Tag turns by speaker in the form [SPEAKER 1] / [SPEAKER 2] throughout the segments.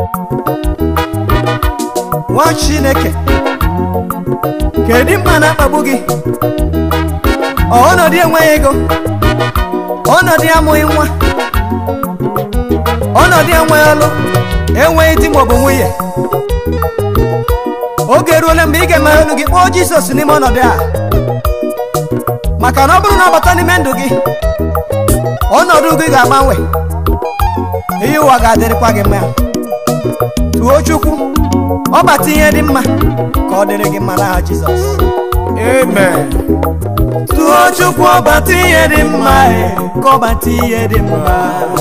[SPEAKER 1] nwa chineke kedu mkpa na-akpagbu gị Ọ ọnọdụ enweghị ego ọnọdụ amụghị nwa ọnọdụ enweghị ọlụ enweghị di maọbụ nwunye oge eruola mgbe ị ga-emeghe ọnụ gị kpọọ jizọs n'ime ọnọdụ a maka na ọ bụrụ na ọ bata n'ime ndụ gị ọnọdụ gị ga-agbanwe ihe ụwa ga-adịrịkwa gị mma tụọ chukwu ọ bata ihe dị mma ka ọ dịrị gị mma n'aha jizọs
[SPEAKER 2] Amen.
[SPEAKER 1] tụọ chukwu ọ bata ihe dị mma e, ka ọ bata ihe dị mma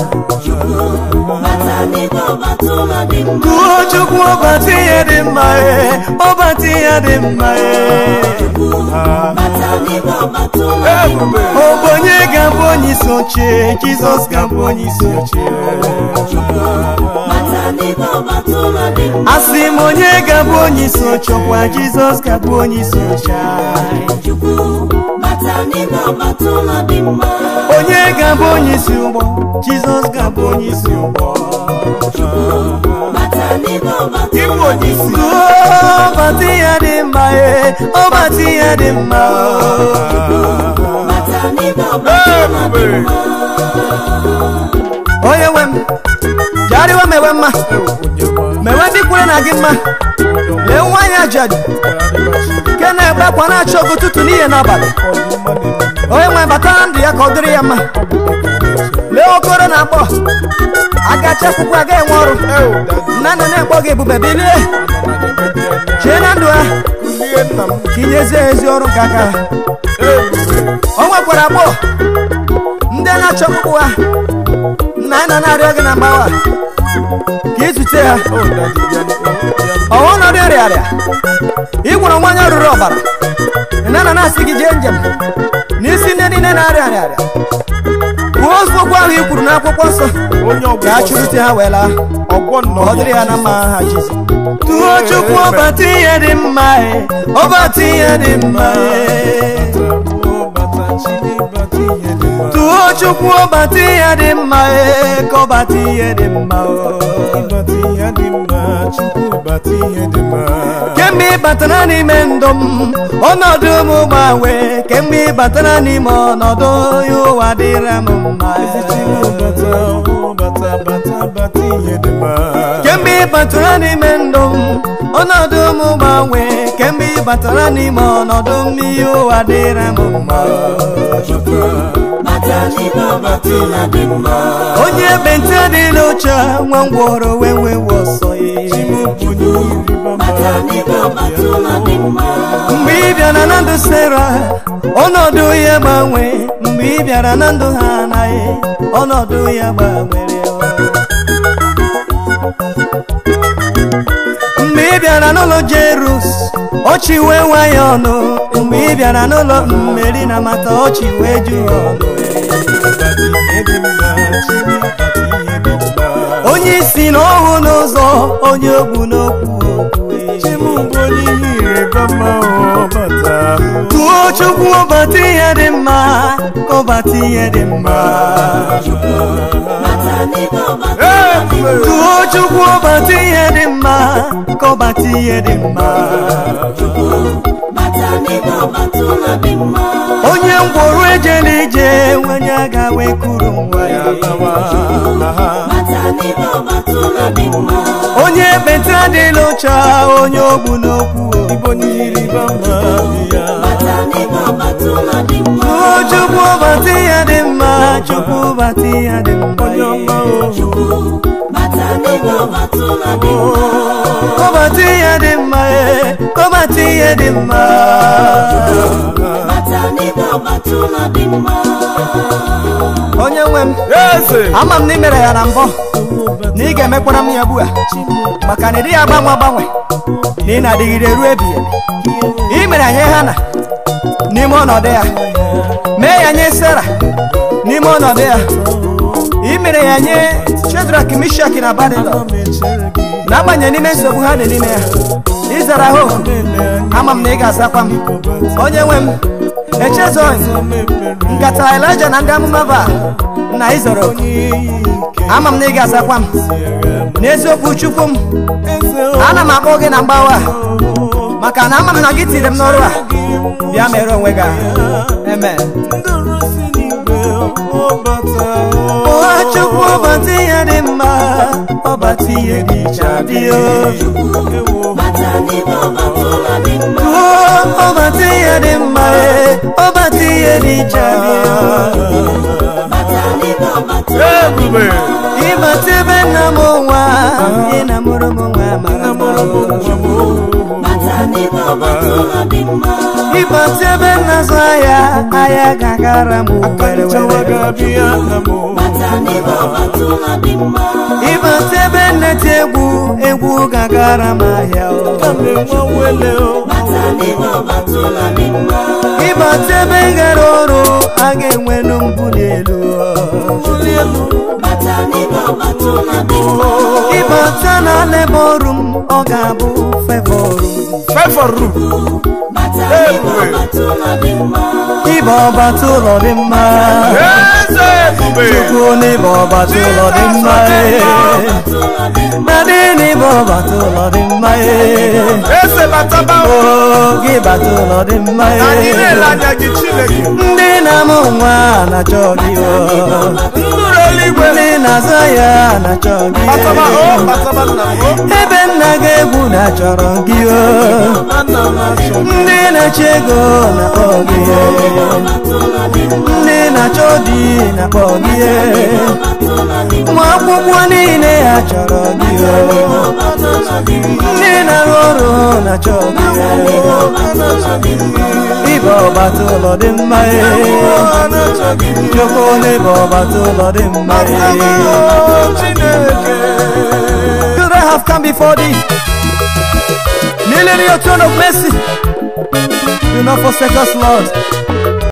[SPEAKER 3] bata n'ime ọbata ụlọ dị mma
[SPEAKER 1] tụọ chukwu ọ bata ihe dị mma e, ọ bata ihe dị mma e.
[SPEAKER 3] bata n'ime ọbata ụlọ dị mma
[SPEAKER 1] ọ bụ onye ga-abụ onye isi oche jizọs ga-abụ onye isi oche
[SPEAKER 3] bata n'ime ọbata ụlọ dị mma
[SPEAKER 1] asị m onye ga-abụ onye isi oche ọkwa jizọs ga-abụ onye isi oche anyị.
[SPEAKER 3] chukwu bata n'ime ọbata ụlọ dị mma
[SPEAKER 1] onye ga-abụ onye isi ụgbọ jizọs ga-abụ onye isi ụgbọ
[SPEAKER 3] bata n'ime ọbata ụlọ dị mma
[SPEAKER 1] Tụọ ọbata ihe dị mma e ọbata ihe dị mma
[SPEAKER 3] bata n'ime ọbata ụlọ dị mma
[SPEAKER 1] onye nwe m jegharịwa mewe mma mewe ndị kwere na gị mma lee nwaanyị ajadu nke na-ekpe akwa na-achọ ogo ụtụtụ n'ihe n'abalị onye nwe bata na ndụ ya ka ọ dịrị ya mma lee okoro na akpọ agacha akwụkwọ aga enwe ọrụ nna nna na-ekpọ gị ebube bilie chie na ndụ ha ka inyezie ha ezi ọrụ nke aka ha o nwekwara agbọghọ ndị na-achọ ọkpụkpụ ha nna nna na-arịọ gị na mgbawa ka izute ha ọwa ọnọdụ nrịarịa ị gwara nwanyị rụrụ ọbara nna na na-asị gị jee njem n'isi ndị niile na-arịa nrịarịa kwuo okwu ahụ i kwuru n'akwụkwọ nsọ
[SPEAKER 2] Onye ọgwụgwọ
[SPEAKER 1] ka a chụrụte ha wee laa
[SPEAKER 2] ọgwọ
[SPEAKER 1] ka
[SPEAKER 2] nnọọ
[SPEAKER 1] ọ dịrị ya na mma ha Jizọs tụọ chukwu ọbata ihe dị mma e ọbata ihe dị mma e tụọ chukwu ọbata ihe dị mma e ka ọbata ihe dị mma o kemgbe ị batara n'ime ndụ m ọnọdụ m gbanwe kemgbe ị batara n'ime ọnọdụ ya ụwa dịra m mma kemgbe ị batara n'ime ndụ m ọnọdụ m gbanwe kemgbe ị batara n'ime ọnọdụ m ihe ụwa dịra m mma
[SPEAKER 3] bata n'ime ọbata ụlọ dị mma
[SPEAKER 1] onye ekpenta dị n'oche nwa ngwọrọ wee wee wee ọsọ ya
[SPEAKER 3] bata n'ime ọbata ụlọ dị mma
[SPEAKER 1] mgbe ị bịara na ndụ sera ọnọdụ ya gbanwe mgbe ị bịara na ndụ ha anaghị ọnọdụ ya gbanwere mgbe ị bịara n'ụlọ jerus ọchị wee nwa ya ọnụ mgbe ị bịara n'ụlọ mmeri na mata ọchị wee ju ya ọnụ onye isi na ọhụ n'ụzọ onye ogbu n'okwu okwu tụọ chukwu ọbata ihe dị mma ka ọbata ihe dị mma
[SPEAKER 3] bata n'ime ọbata ụlọ dị mma
[SPEAKER 1] tụọ chukwu ọbata ihe dị mma ka ọbata ihe dị mma
[SPEAKER 3] bata n'ime ọbata ụlọ dị mma
[SPEAKER 1] onye ngwọrụ ejela ije nwanye aga wee kuru nwa ya
[SPEAKER 3] bata n'ime ọbata ụlọ dị mma
[SPEAKER 1] onye ekpenta adịla ụcha onye ogbu n'okwu
[SPEAKER 3] bata n'ime ọbata ụlọ dị mma
[SPEAKER 1] tụọ chukwu ọbata ihe dị mma chukwu ọbata ihe dị mma
[SPEAKER 3] bata n'ime ọbata ụlọ dị mma
[SPEAKER 1] kọbata ihe dị mma ee kọbata ihe dị mma
[SPEAKER 3] bata n'ime ọbata ụlọ dị mma
[SPEAKER 1] onye nwe m
[SPEAKER 2] Eze.
[SPEAKER 1] ama m na ị mere ya na mbọ na ị ga-emekwara m ya ugbu a maka na ị dịghị agbanwe agbanwe na ị na-adịgide ruo ebighị ebi ị mere anyị hana n'ime ọnọdụ ya mee ya nye sara n'ime ọnọdụ ya ị mere ya nye shedrak mishak na abadilọ n'agbanyeghị n'ime nsogbu ha dị n'ime ya ịzara ha oku ama m na ị ga-azakwa m onye nwe m echezoghị nkata elija na ndị amụma ba na izoro ama m na ị ga-azakwa m n'eziokwu chukwu m ana m akpọ gị na mgbawa maka na ama m na gị tiri m n'ọrụ a bịa mere onwe gị ahụ. amen ụwa chukwu ọbata ihe dị mma ọbata ihe dị iche adịghị
[SPEAKER 3] bata n'ime ọbata ụlọ dị mma
[SPEAKER 1] Uo, ọbata ihe dị mma ee, ọbata ihe dị iche adịghị
[SPEAKER 3] bata n'ime ọbata ụlọ dị
[SPEAKER 2] ebube
[SPEAKER 1] ịbata ebe nna m nwa ị na mụrụ m nwa mara mara
[SPEAKER 3] bata n'ime ọbata ụlọ dị mma
[SPEAKER 1] ịbata ebe nna zụ ahịa ahịa ga-agara m were
[SPEAKER 2] chawa
[SPEAKER 1] were
[SPEAKER 2] ga-abịa na mụ
[SPEAKER 3] bata n'ime ọbata ụlọ dị mma
[SPEAKER 1] ịbata ebe nneti egwu egwu ga-agara m ahịa o.
[SPEAKER 2] ka m enwe nwele o
[SPEAKER 3] bata n'ime ọbata ụlọ dị mma
[SPEAKER 1] ịbata ebe gara ọrụ a ga-enwelu mbuli elu o.
[SPEAKER 3] bata n'ime ọbata ụlọ dị mma
[SPEAKER 1] ịbata na n'ebe ọrụ m ọ ga-abụ fevọ ọrụ m
[SPEAKER 2] fefọrụ
[SPEAKER 3] bata n'ime ọbata ụlọ dị mma
[SPEAKER 1] ịba ọbata ụlọ dị mma
[SPEAKER 2] eze ebube
[SPEAKER 1] chukwu n'ịba ọbata ụlọ dị mma ee.
[SPEAKER 3] ọbata ụlọ dị mma
[SPEAKER 1] na dị n'ịba ọbata ụlọ dị mma ee.
[SPEAKER 2] eze bataba o
[SPEAKER 1] o gị bata ụlọ dị mma
[SPEAKER 2] anyị
[SPEAKER 1] ee.
[SPEAKER 2] na-ele anya gị chineke
[SPEAKER 1] ndị na-amụ nwa na-achọ gị o.
[SPEAKER 2] ndụrụ eluigwe
[SPEAKER 1] ndị na-azụ ya na-achọ gị
[SPEAKER 2] bataba o
[SPEAKER 1] ee.
[SPEAKER 2] bataba nna m o
[SPEAKER 1] ebe nna gị egwu na-achọrọ gị o.
[SPEAKER 2] nna m achọ
[SPEAKER 1] ndị na-achọ ego na-akpọ gị ee. ndị na-achọ di na-akpọ gị ee. ụmụ akwụkwọ niile ha chọrọ gị o. ndị na-arụ ọrụ na-achọ gị ee. ịba ọbata ụlọ dị mma ee. chukwu n'ịba ọbata ụlọ dị mma ee. Could I have come before thee? Kneeling in your throne of mercy. Do not forsake us, Lord.